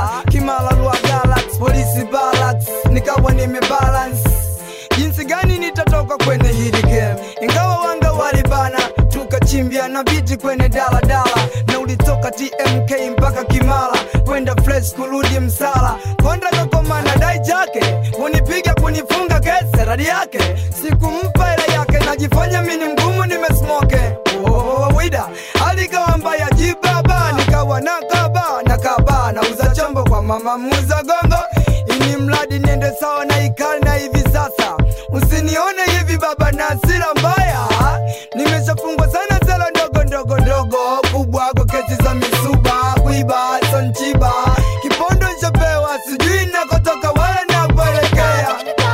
kimala lwa galax polisi balax nikawa nimebalance jinsi gani nitatoka kwenye hili game ingawa wanga walibana tukachimbia na viti kwenye daladala na ulitoka tmk mpaka kimala kwenda fresh kurudi msala konda kakomana dai jake unipiga kunifunga kese radi yake sikumpa hela yake najifanya mini mgumu nimesmoke wida alikawa mbaya jibaba nikawa nakaba nakaba nauza chombo kwa mama muza gongo ini mradi niende sawa na ikali na hivi sasa usinione hivi baba na hasira mbaya nimeshafungwa sana zela ndogo ndogo ndogo kubwa kwa kesi za misuba kuiba sonchiba kipondo nchapewa sijui nakotoka wala nakuelekea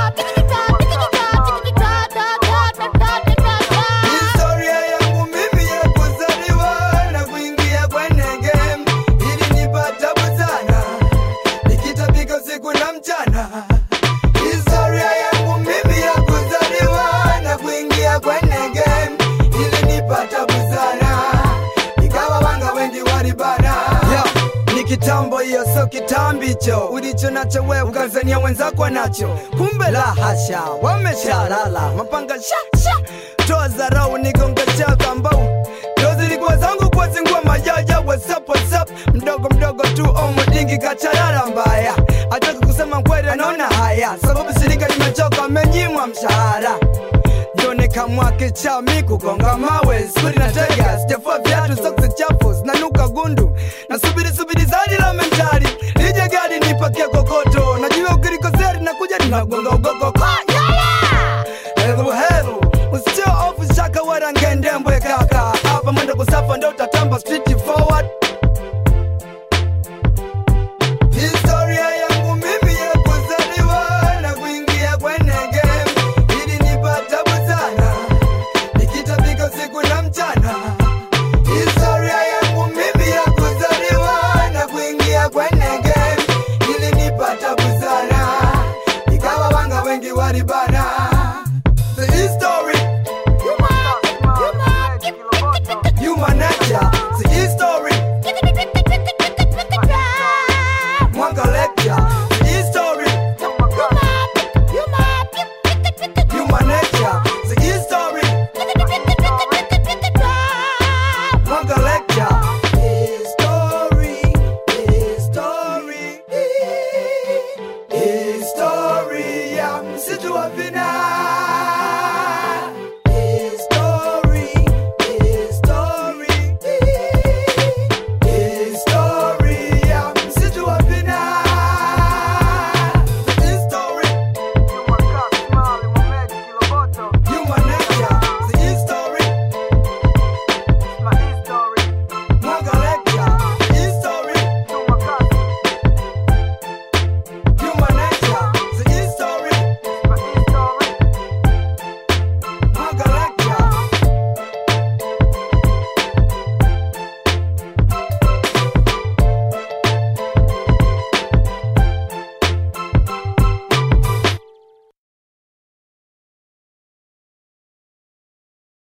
historia yangu mimi ya kuzaliwa na kuingia kwenye game ili nipata buzana nikitabika usiku na mchana historia yangu mimi ya kuzaliwa na kuingia kwenye game ili nipata buzana ikawa wanga wengi walibana yeah. ni kitambo hiyo so kitambicho ulicho nacho wewe ukazania wenzako nacho kumbe la hasha wameshalala mapanga sha sha toa zarau nigonga chaka mbau ndo zilikuwa zangu kwa zingua majaja whatsapp whatsapp mdogo mdogo tu omodingi kacharara mbaya ataka kusema kweli anaona haya sababu shirika limechoka amenyimwa mshahara Nioneka mwake chami kugonga mawe skuli na tega sijafua viatu soksi chafu zinanuka gundu na subiri subiri zadi la mentari lije gari nipakia kokoto najua ukilikosea linakuja linagonga ugongo